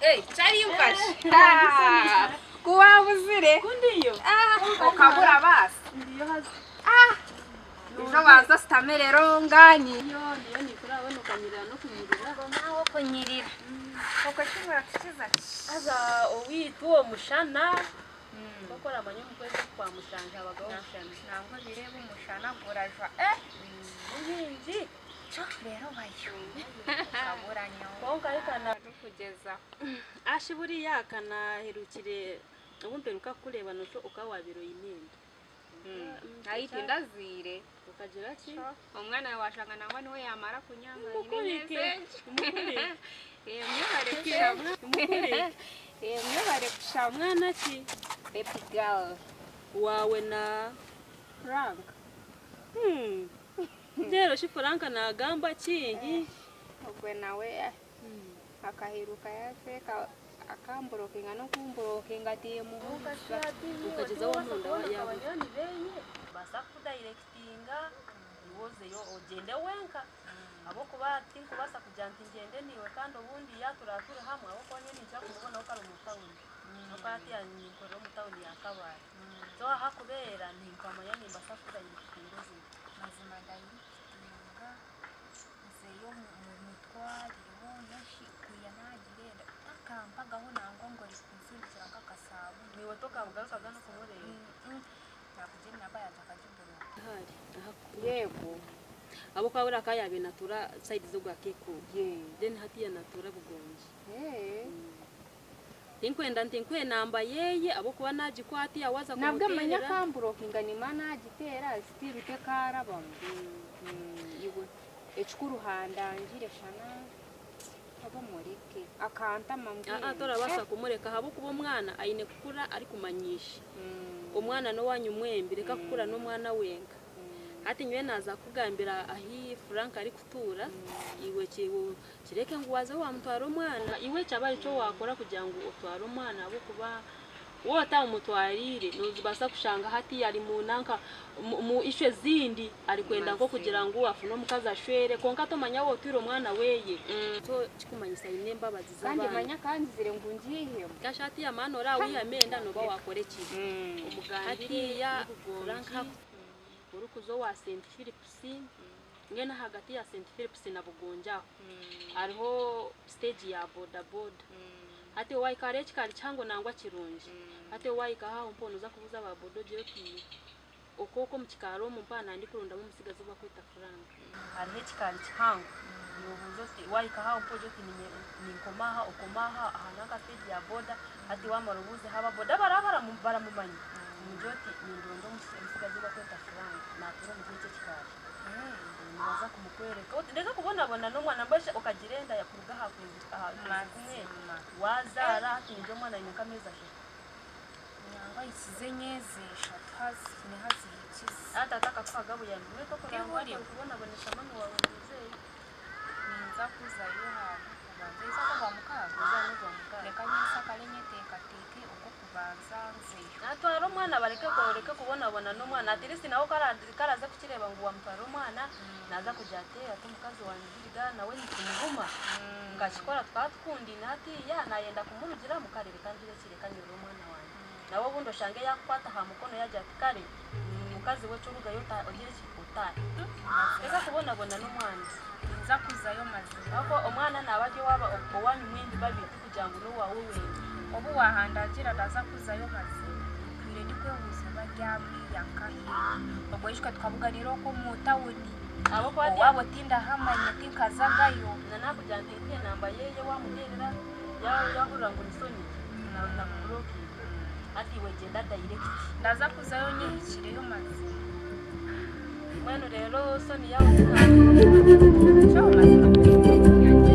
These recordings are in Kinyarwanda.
chariyumvashe ku waba uzire kundiyo ukabura basi ndiyo hasi ejo baza sitamerero ngani yo niyo ntikurabona ukanyirira no kunyirira naho kunyirira koko kibura tukiza aza owitwa uwo mushana gukora amanywa mu kwezi kwa mushanja abagabo mushana ntabwo bireba umushana guraja eh ubuhinzi cyo rero bayo ukabura nyawo konka ariko na kugeza ashi buriya akanaherukire ubumbere ukakureba nuko ukaba wabiroye imyenda ayitinda azire ukagira ki umwana wawe washanga nawe niwe yamara kunyanga umukurike umukurike iyo myubare kwirabura umukurike iyo myubare gushaka umwana ki baby girl wawe na frank Hmm. rero shi frank nagamba kingi ubwo nawe eh, akaheruka yaje ka- akamburokinga no kumburokinga atiye muhuga ukageza aho nkunda yawe basakudayirekitinga iwozeyo ogende wenka abo kubati kubasa kugira nti ngende niwe kandi obundi yaturatura hamwe abo konye nija kumubonaho kari omu tawuni nokwati yaninkorera omu tawuni yakabaare so aha kubeera ninkwamanya nimbasa kudayirekitinga ozina mazima ndayitinga nzeyo mu mitwariro nashikuya nagirenda akampagaho nangwa ngo rikunsimbukira nk'akasabo niwe tokamugarukaga n'okumureeba nakugira nabayaza akajuguruka ahari ahakuru yego abo kabura kayabe natura side zo gwa keko ye then hatiya natura bugonje Eh. tinkwenda ntinkwe namba yeye abo kuba nagikwati yawaza nabwo amanya kumuterera akamburokinga nima nagitera sitiri te karabamu iwe ekikuruhandangire shana abomureke akantama aha turabasa kumureka habo kuba omwana aine kukura ari kumanyisha omwana nowanya umwembi reka kukura n'omwana wenka hati nyiwe naza kugambira ahi frank ari kutura iwe kiwo kireke ngo waze wamutwara omwana iwe cyaba icyo wakora kugira ngo utware omwana abo kuba wowe utamutwarire nuzibasa kushanga hati yari mu nanka mu- mu ishe zindi ari kwenda nko kugira ngo afune omukazi ashwere konka tomanya wowe otwire omwana weye so kikumanyisa yine embabazi kandi z'abantu manya kandi zire ngo ngihemu gashati ya mano ora wiyamenda noba wakore ki hatiya uranka uri kuzo wa St Philips ngena hagati ya St Philips na Bugunja hariho stage ya boda boda hati waikare chikari chango nangwa kirungi hati waikaha umpono uza kubuza aba bodo jeki okoko mchikaro mumpana ndi kurundamu musigazi uba kwita Frank hariho ekikari kihango nobuuza oti waikaha mpoja oti ninye- ninkomaha okomaha aha nanka stage ya boda hati wamara obuuzeho ababoda baraba baramu- baramumanya mugira oti nindonda omusi- omutsigazi bakweta furanga natura omugira ekyo ekikari nibaza kumukwereka oti ndeka kubonabona n'omwana mbwesha okagirenda yakuruga aha kwezi aha kwezi kumwe wazaara hati ningira omwana aine nk'amezi ashatu nangwa isize nyezi eshatu hazihine hazihikize aha taata akakuhaga buyambi bwe Eburi. tokunakubonaboneshamu niwabona omuzeeyi ninza kuzayo hantu kubanza isaka kwa mukago ozaana ogwa mukaga reka nyesaka renyeteekateeke ogwo kubanza nzeyo natwara omwana bareke koreke kubonabona n'omwana ati risi nawe karaza kukireba ngu wamutwara omwana naza kugira ati ati omukazi wange biriga nawe nikimuhuma nkakikora tukaba tukundine hatiya nayenda kumurugiramu kare reka njire kireka nyirira omwana wange nawe obundi oshange yakukwata aha mukono yagira ati kare mukazi we corugayo ogire otare reka kubonabona n'omwana ninza kuzayo mazima ako omwana naaba gye waba owanyu mwembi babiri kugira ngu n'owaawe wendi obu wahandagira ndaza kuzayo mazima twire nikwehuza oba ryamwiyakahe ogwo ishwe twabuganira oko mu tawuni abo kwati owabo tindahamanya tinkazagayo na nakugira nti ntiye namba yeye wamuterera yawe yahurira ngo nisoni na buroki ati we genda direct ndaza kuzayo nyihikireyo mazima mwenu rero soni yawe ntabwo cyo mazima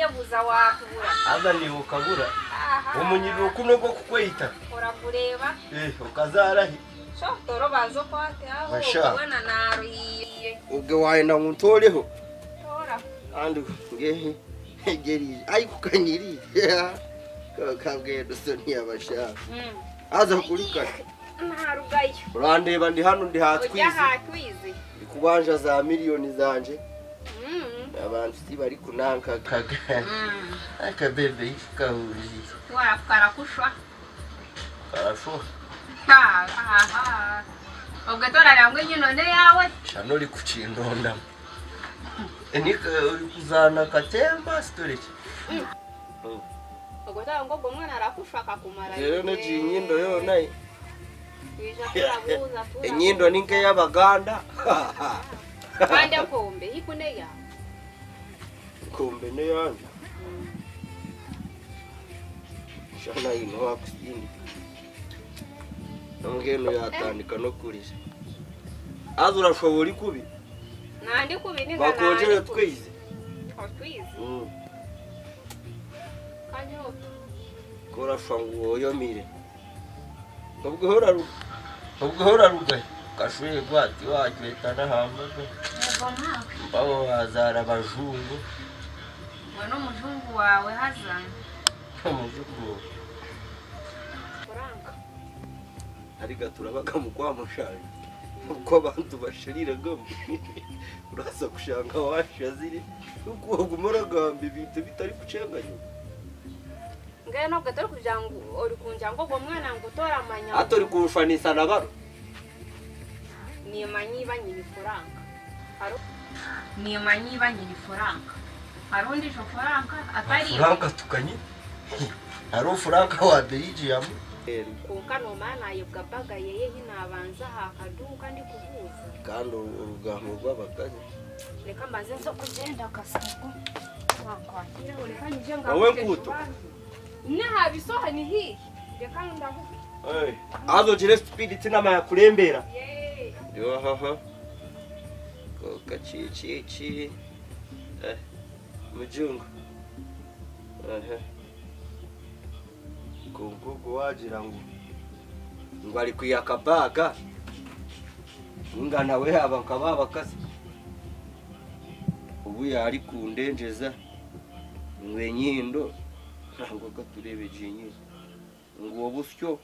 wabuza watubura azaniye ukabura aha umunyiriro kuno rwo kukwita urakureba eh ukazarahi shotoro bazo kwate aho Basha. ubona naruhiye ubwo waenda nkutoreho tora kandi ngehe ngegerije ariko kanyiriye kabwendo so ntiyabashaka Mm. aza kurikana ntarugayo urandeba ndi hano ndi ujya hatwize hatwize ndi kubanja za miliyoni zanje Mm. abantu si bari kunankakaga akabebe kahuriye wa karakushwa karashoha Ha, ha, ha. ubwo tora rambwe nyino ne yawe shano uri kucindondamo nika uri kuzana akatemba sitoriki ubwo tora ngo ubwo mwana arakushwa akakumara rero igihe. nigi inyindo yonayo Ija turabuza, turabuza. inyindo ni nk'iy'abaganda kandi akombe hikune yawe kumbe n'iyandi shana yino wakusindi nambweno yatandika no kurira aza urashobora ikubi nandi kubini bakongere twize twize Mm. kandi utu kurashwa ngo woyomire ubwo horaruga ubwo horaruga kashuye gwati wajweta n'ahambaga mbabo bazara abajungu we n'umujungu wawe hazana umujungu kuranga ariko turabaga mu kwamushanga uko abantu bashiriraga uraza gushanga washazire nuko waguma uragamba ibintu bitari gucenganyuka ngayo ntabwo atari kugira ngo uri kunjya ngo uwo mwana ngo utore amanya atari kurushanisa na baro nima nyiba nyina ifaranga nima nyiba nyina ifaranga hari undi ijo faranga atari tukanye hari ufuranka wa beyijiyamu kuka noma nayibwa bagaye ye hinabanza hakaduka ndi kubuza kandi urugambo rw'abagari reka mbanze nzo kugenda akasago wakwakira reka njye ngo Wowe nkuto. nahaba isoha ni hihe reka ndavuga azogire sipiriti inama yakurembera yeee yohaha kakacicici mujungu Aha. kunkugu wagira ngo ngo ari kuyakabaga ingana we haba nkaba bakazi ubu yari kundenjeza ngwe nyindo ntabwo katurebeje nyine ngo busyo